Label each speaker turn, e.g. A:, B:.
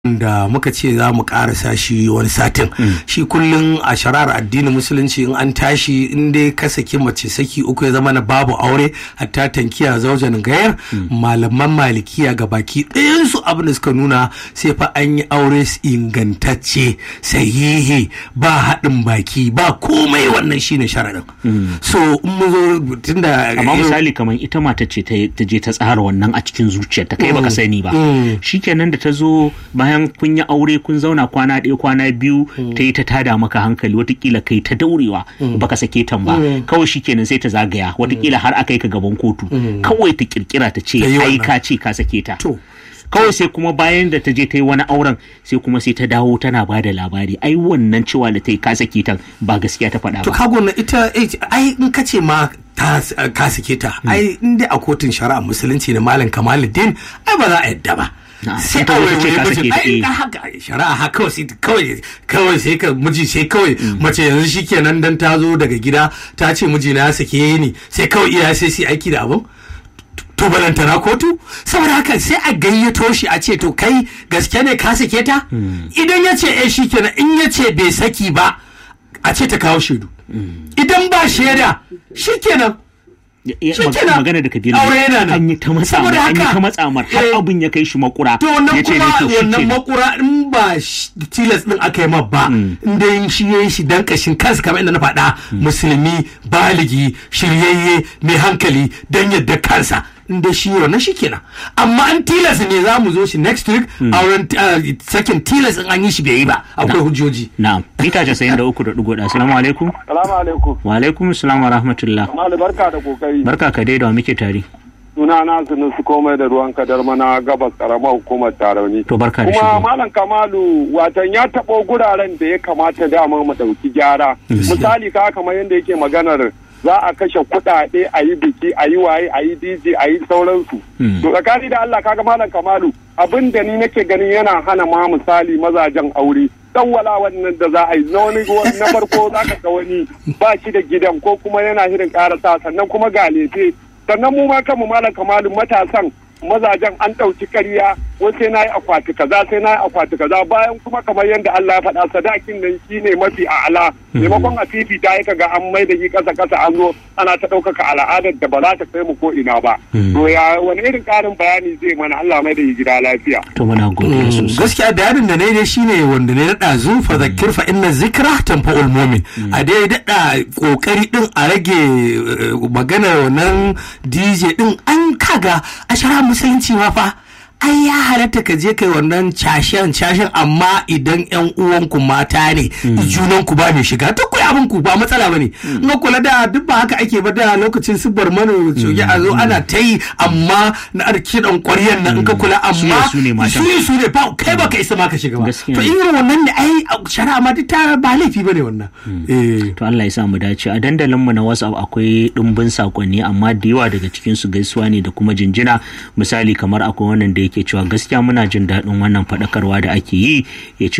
A: da muka ce za mu karasa shi wani satin shi kullum a sharar addinin musulunci in an tashi in dai ka saki mace saki uku ya zama na babu aure hatta tankiya zaujan gayar malaman malikiya ga baki ɗayansu abin da suka nuna sai fa an yi aure ingantacce sahihi ba haɗin baki ba komai wannan shine sharaɗin so in mun zo tunda
B: amma misali kamar ita mata ce ta je ta tsara wannan a cikin zuciyarta kai baka sani ba shikenan da ta zo bayan kun yi aure kun zauna kwana ɗaya kwana biyu ta yi ta tada maka hankali watakila kai ta daurewa baka sake ta ba kawai shikenan sai ta zagaya watakila har aka yi ka gaban kotu kawai ta kirkira ta ce ai ka ce ka sake ta kawai sai kuma bayan da ta je ta yi wani auren sai kuma sai ta dawo tana ba da labari ai wannan cewa da ta yi ka sake ta ba gaskiya ta faɗa ba
A: to kago na ita ai in ka ce ma ka sake ta ai in dai a kotun shari'a musulunci na malam kamaluddin ai ba za a yadda ba sai kawai ce ka sake ai haka shari'a haka kawai sai kawai kawai sai ka miji sai kawai mace yanzu shikenan dan ta zo daga gida ta ce miji na sake ni sai kawai iya sai sai aiki da abun to balantana kotu saboda haka sai a gayyato shi a ce to kai gaske ne ka sake ta idan ya ce eh shikenan in ya ce bai saki ba a ce ta kawo shaidu idan ba shaida shikenan
B: magana da kabiru an yi ta matsa an yi ta matsa mar har abin ya kai shi makura
A: to wannan kuma wannan makura in ba tilas din aka yi ma ba in dai shi yayi shi dan kashin kansa kamar inda na faɗa musulmi baligi shiryayye mai hankali dan yadda kansa da shi wannan shi kenan amma an tilas ne za mu zo shi next week auren sakin tilas in an yi shi bai yi ba akwai hujjoji
B: na'am mita casa'in da uku da ɗigo da assalamu alaikum
C: salamu alaikum
B: wa alaikum salam wa rahmatullah
C: malu barka da kokari
B: barka ka dai da muke tare
C: suna na sunu su komai da ruwan kadar mana gabas karamar hukumar tarauni
B: to barka da
C: kuma malam kamalu watan ya taɓo guraren da ya kamata dama mu ɗauki gyara misali ka kamar yadda yake maganar za a kashe kuɗaɗe a yi biki a yi waye a yi dj a yi sauransu to tsakani da allah kaga malam kamalu abin da ni nake ganin yana hana ma misali mazajen aure wala wannan da za a yi na wani na farko za ka ga wani ba shi da gidan ko kuma yana shirin karasa sannan kuma ga lefe sannan mu ma kanmu malam kamalu matasan mazajen an ɗauki ƙarya wai sai na yi akwati kaza sai na yi akwati kaza bayan kuma kamar yadda Allah ya faɗa sadakin nan shi ne mafi a'ala maimakon a fifita ya ga an mai da shi ƙasa ƙasa an zo ana ta ɗaukaka al'adar da ba za ta kai mu ko ina ba to ya wani irin ƙarin bayani zai mana Allah mai da shi gida lafiya
B: to muna godiya sosai
A: gaskiya da yarin da ne dai shine wanda ne daɗa zu fa zakir fa inna zikra tanfa'ul mu'min a dai daɗa kokari din a rage maganar wannan DJ din an kaga a shara musulunci ma fa ai ya halatta ka je kai wannan cashen cashen amma idan yan uwanku mata ne junan ku ba mai shiga to ku abin ku ba matsala bane in kula da duk ba haka ake ba da lokacin subar mano coge a zo ana ta yi amma na kiɗan ƙwaryan nan in ka kula amma su ne su ne ba kai ba ka isa ma ka shiga ba to irin wannan ne ai shari'a ma duk ta ba laifi bane wannan
B: to Allah ya sa mu dace a dandalin mu na WhatsApp akwai dimbin sakonni amma da yawa daga cikin su gaisuwa ne da kuma jinjina misali kamar akwai wannan da yake cewa gaskiya muna jin daɗin wannan faɗakarwa da ake yi ya ce